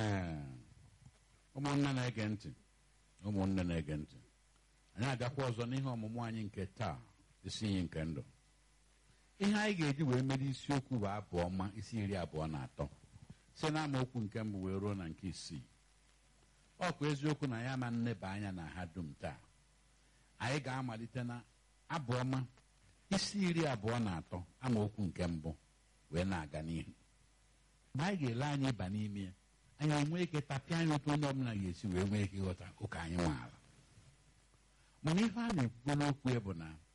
Ee, ụmụnne na-ege ntị ụmụnne na-ege ntị anyị abịakwa ọzọ n'ihe ọmụmụ anyị nke taa isi iyi nke ndụ ihe anyị ga-eji wee mere isiokwu bụ abụ ọma isi iri abụọ na atọ si na amaokwu nke mbụ wee ruo na nke isii ọ bụ eziokwu na ya ma nneba anya na ha dum taa anyị ga-amalite na abụ ọma isi iri abụọ na atọ amaokwu nke mbụ wee na-aga n'ihu mgbe anyị ga-ele anya ịba n'ime ya anyị enwee ike tapịa anya otu onye ọbụla ga-esi wee nwee ike ịghọta ụka anyị maara mana ihe a na-ekwukwe n'okwu ya bụ na